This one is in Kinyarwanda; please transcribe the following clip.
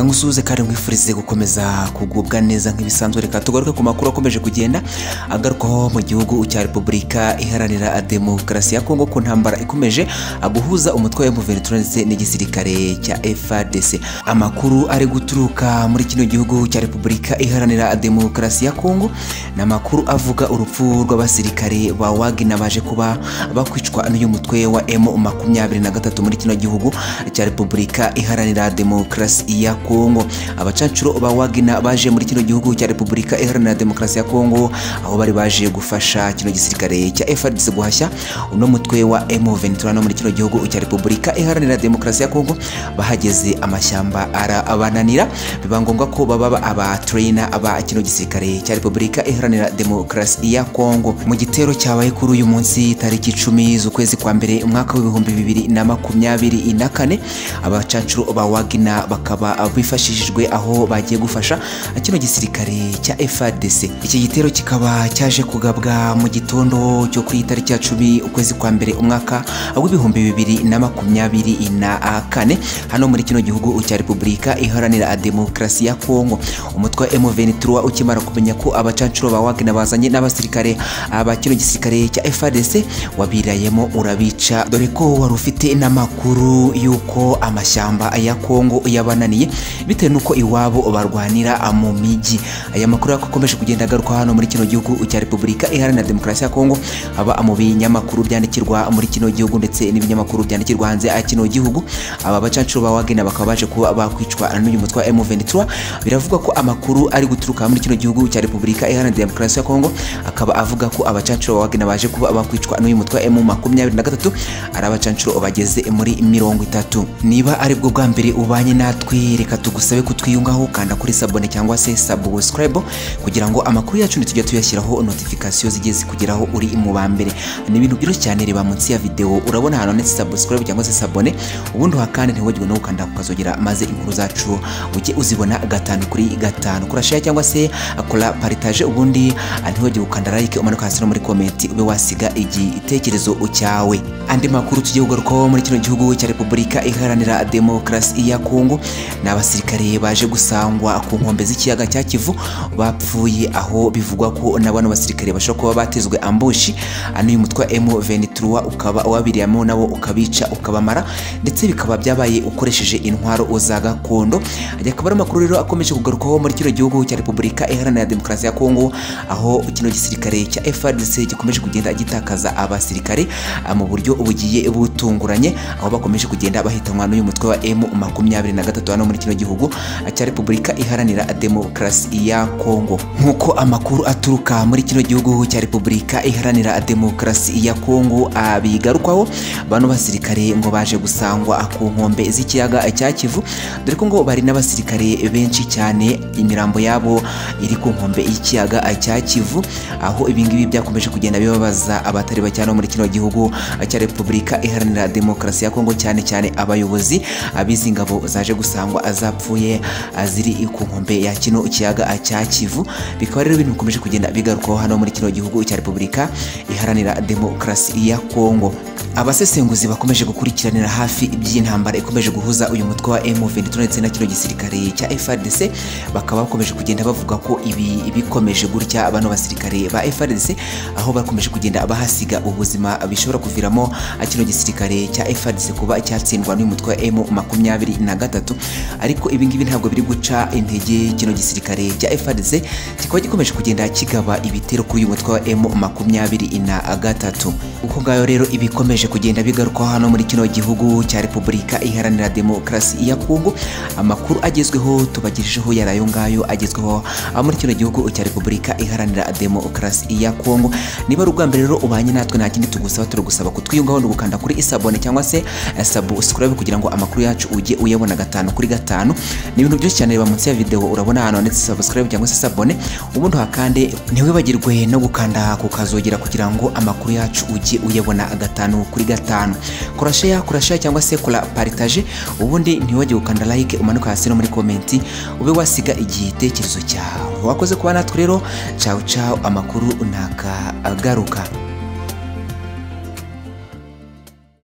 musuhuze kandi mwifurize gukomeza kugubwa neza nk'ibisanzwe reka tugaruke ku makuru akomeje kugenda agarukaho mu gihugu cya repubulika iharanira demokarasi ya kongo ku ntambara ikomeje guhuza umutwe wa M23 ndetse n'igisirikare cya FARDC amakuru ari guturuka muri kino gihugu cya repubulika iharanira demokarasi ya kongo ni amakuru avuga urupfu rw'abasirikare ba wagina baje kuba bakwicwa n'uyu mutwe wa M23 muri kino gihugu cya repubulika iharanira demokarasi ya kongo abacancuro ba wagina baje muri kino gihugu cya repubulika iharanira demokarasi ya kongo aho bari baje gufasha kino gisirikare cya FARDC guhashya uno mutwe wa M23 no muri kino gihugu cya repubulika iharanira demokarasi ya kongo bahageze amashyamba arabananira biba ngombwa ko baba aba trainer aba kino gisirikare cya repubulika iharanira demokarasi ya kongo mu gitero cyabaye kuri uyu munsi tariki icumi z'ukwezi kwa mbere umwaka w'ibihumbi bibiri na makumyabiri na kane abacancuro ba wagina bakaba bifashishijwe aho bagiye gufasha kino gisirikare cya FARDC iki gitero kikaba cyaje kugabwa mu gitondo cyo ku itariki ya cumi ukwezi kwa mbere umwaka w'ibihumbi bibiri na makumyabiri na kane hano muri kino gihugu cya repubulika iharanira demokarasi ya kongo umutwe wa M23 ukimara kumenya ko abacancuro ba wagina bazanye n'abasirikare ba kino gisirikare cya FARDC wabirayemo urabica dore ko wari ufite n'amakuru y'uko amashyamba ya kongo yabananiye bitewe n'uko iwabo barwanira mu migi aya makuru yakomeje kugenda agaruka hano muri kino gihugu cya repubulika iharanira demokarasi ya kongo aba mu binyamakuru byandikirwa muri kino gihugu ndetse n'ibinyamakuru byandikirwa hanze ya kino gihugu aba bacancuro ba wagina bakaba baje kuba bakwicwa n'uyu mutwe wa M23 biravugwa ko amakuru ari guturuka muri kino gihugu cya repubulika iharanira demokarasi ya kongo akaba avuga ko abacancuro ba wagina baje kuba bakwicwa n'uyu mutwe wa M23 ari abacancuro bageze muri mirongo itatu niba ari bwo bwa mbere ubanye natwe reka tugusabe kutwiyungaho kanda kuri sabone cyangwa se subscribe kugira ngo amakuru yacu ntitujya tuyashyiraho notification zigiye zikugeraho uri mu ba mbere ni ibintu byinshi cyane reba munsi ya video urabona hano ndetse subscribe cyangwa se sabone ubundi wakandi ntiwagirwe no gukanda ukazogera maze inkuru zacu ujye uzibona gatanu kuri gatanu kora share cyangwa se akora partage ubundi ntiwagirwe gukanda like umanuka hasi no muri comment ube wasiga igitekerezo cyawe andi makuru tugiye kugarukaho muri kino gihugu cya repubulika iharanira demokarasi ya kongo ni abasirikare baje gusangwa ku nkombe z'ikiyaga cya kivu bapfuye aho bivugwa ko na bano basirikare bashobora kuba batezwe ambushi n'uyu mutwe wa M23 ukaba wabiriyemo nabo ukabica ukabamara ndetse bikaba byabaye ukoresheje intwaro za gakondo ajya akaba ari amakuru rero akomeje kugarukaho muri kino gihugu cya repubulika iharanira demokarasi ya kongo aho kino gisirikare cya FARDC gikomeje kugenda gitakaza abasirikare mu buryo bugiye butunguranye aho bakomeje kugenda bahitanwa n'uyu mutwe wa M23 hano muri kino gihugu cya repubulika iharanira demokarasi ya kongo nk'uko amakuru aturuka muri kino gihugu cya repubulika iharanira demokarasi ya kongo abigarukwaho bano basirikare ngo baje gusangwa ku nkombe z'ikiyaga cya kivu dore ko ngo bari n'abasirikare benshi cyane imirambo yabo iri ku nkombe y'ikiyaga cya kivu aho ibingibi byakomeje kugenda bibabaza abatari bake hano muri kino gihugu cya repubulika iharanira demokarasi ya kongo cyane cyane abayobozi abizi ingabo zaje gusangwa azapfuye ziri ku nkombe ya kino kiyaga cya kivu bikaba rero ibintu bikomeje kugenda bigarukaho hano muri kino gihugu cya repubulika iharanira demokarasi ya kongo abasesenguzi bakomeje gukurikiranira hafi iby'intambara ikomeje guhuza uyu mutwe wa M23 ndetse na kino gisirikare cya FARDC bakaba bakomeje kugenda bavuga ko ibi bikomeje gutya bano basirikare ba FARDC aho bakomeje kugenda bahasiga ubuzima bishobora kuviramo kino gisirikare cya FARDC kuba cyatsindwa n'uyu mutwe wa M23 ariko ibi ngibi ntabwo biri guca intege kino gisirikare cya FARDC kikaba gikomeje kugenda kigaba ibitero kuri uyu mutwe wa M23 uko ngayo rero ibikomeje bikomeje kugenda bigarukaho hano muri kino gihugu cya Repubulika Iharanira Demokarasi ya Kongo amakuru agezweho tubagejejeho yari ayo ngayo agezweho muri kino gihugu cya Repubulika Iharanira Demokarasi ya Kongo niba ari ubwa mbere rero ubanye natwe nta kindi tugusaba turagusaba kutwiyungaho no gukanda kuri isabone cyangwa se subscribe kugira ngo amakuru yacu ujye uyabona gatanu kuri gatanu ni ibintu byinshi cyane reba munsi ya video urabona hano ndetse subscribe cyangwa se sabone ubundi hakande ntiwibagirwe no gukanda kukazogera kugira ngo amakuru yacu ujye uyabona gatanu kuri gatanu kora share kora share cyangwa se kora partage ubundi ntiwajye gukanda like umanuka hasi no muri komenti ube wasiga igitekerezo cyawe wakoze kuba natwe rero cawu cawu amakuru ntaga agaruka